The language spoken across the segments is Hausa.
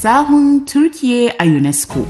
sahun Turkiye a UNESCO.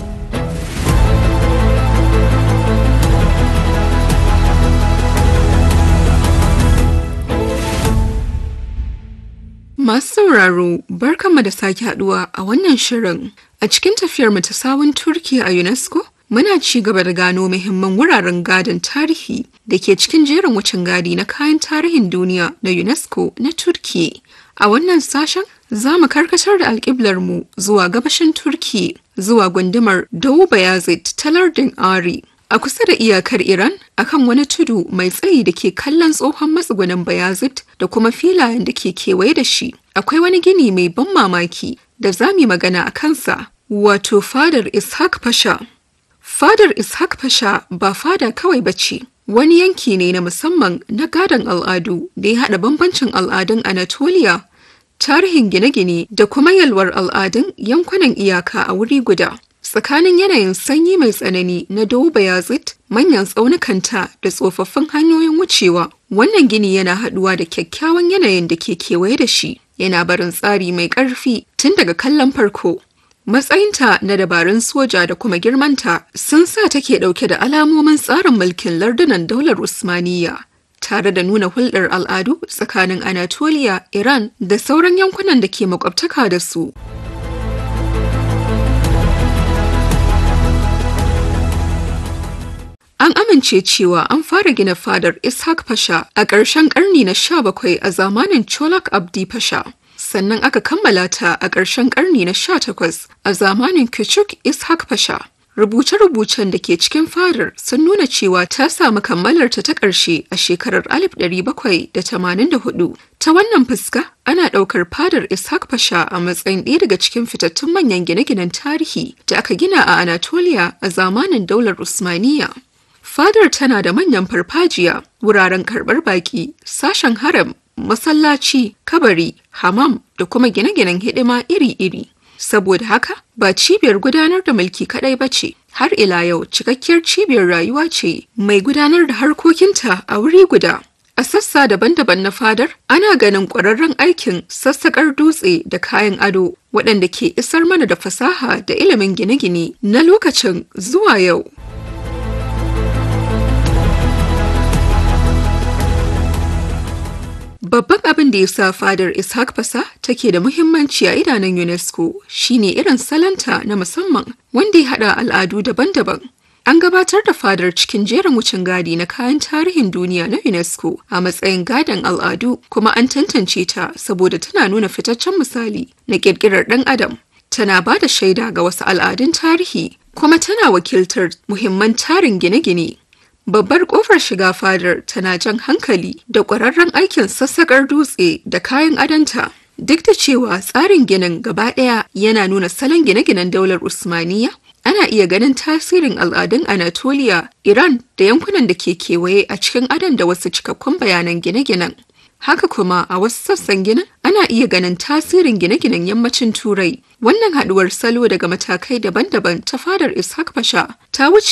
Masu sauraro, barkanmu da sake haduwa a wannan shirin. A cikin tafiyar mu ta sawun Turkiya a UNESCO, muna ci gaba da gano muhimman wuraren gadon tarihi da ke cikin jerin wucin gadi na kayan tarihin duniya na UNESCO na Turkiya. A wannan sashen, za mu karkatar da alƙiblar mu zuwa gabashin Turkiya, zuwa gundumar Doğu Bayazit ta lardin Ari. A kusa da iyakar Iran, akan wani tudu mai tsayi da ke kallon tsohon matsugunin Bayazit da kuma filayen da ke kewaye da shi, akwai wani gini mai ban mamaki da za mu magana a kansa, wato fadar Ishaq Pasha. Fadar Ishaq Pasha ba fada kawai ba ce, wani yanki ne na musamman na gadon al'adu da ya haɗa bambancin al'adun Anatolia, tarihin gine-gine da kuma yalwar al'adun yankunan iyaka a wuri guda. tsakanin yanayin sanyi mai tsanani na Doğu Bayazit, manyan tsaunukanta da tsofaffin hanyoyin wucewa, wannan gini yana haɗuwa da kyakkyawan yanayin da ke kewaye da shi, yana barin tsari mai ƙarfi tun daga kallon farko. Matsayinta na dabarun soja da kuma girmanta sun sa take ɗauke da alamomin tsarin mulkin lardunan daular Usmaniyya. tare da nuna hulɗar al'adu tsakanin Anatolia, Iran da sauran yankunan da ke makwabtaka da su. An amince cewa an fara gina fadar Ishaq Pasha a ƙarshen ƙarni na 17 a zamanin Cholak Abdi Pasha. Sannan aka kammala ta a ƙarshen ƙarni na 18 a zamanin Küçük Ishaq Pasha. Rubuce-rubucen da ke cikin fadar sun nuna cewa ta samu kammalarta ta ƙarshe a shekarar 1784. Ta wannan fuska, ana ɗaukar fadar Ishaq Pasha a matsayin ɗaya daga cikin fitattun manyan gine-ginen tarihi da aka gina a Anatolia a zamanin daular Usmaniyya. Fadar tana da manyan farfajiya, wuraren karɓar baƙi, sashen haram, masallaci, kabari, hamam da kuma gine-ginen hidima iri-iri. Saboda haka, ba cibiyar gudanar da mulki kaɗai ba ce, har ila yau cikakkiyar cibiyar rayuwa ce mai gudanar da harkokinta a wuri guda. A sassa daban-daban na fadar, ana ganin ƙwararren aikin sassaƙar dutse da kayan ado waɗanda ke isar mana da fasaha da ilimin gine-gine na lokacin zuwa yau. Babban abin da ya sa fadar Ishaq Fasa take da muhimmanci a idanun UNESCO shine irin salanta na musamman wanda ya haɗa al'adu daban-daban. An gabatar da fadar cikin jerin wucin gadi na kayan tarihin duniya na UNESCO a matsayin gadon al'adu kuma an tantance ta saboda tana nuna fitaccen misali na ƙirƙirar ɗan adam. Tana ba da shaida ga wasu al'adun tarihi kuma tana wakiltar muhimman tarin gine-gine Babbar kofar shiga fadar tana jan hankali da ƙwararren aikin sassaƙar dutse da kayan adanta. Duk da cewa tsarin ginin gaba ɗaya yana nuna salon gine-ginen daular Usmaniya, ana iya ganin tasirin al'adun Anatolia, Iran da yankunan da ke kewaye a cikin adon da wasu cikakkun bayanan gine-ginen. Haka kuma a wasu sassan ginin ana iya ganin tasirin gine-ginen yammacin Turai. Wannan haɗuwar salo daga matakai daban-daban ta fadar Ishaq Pasha ta wuce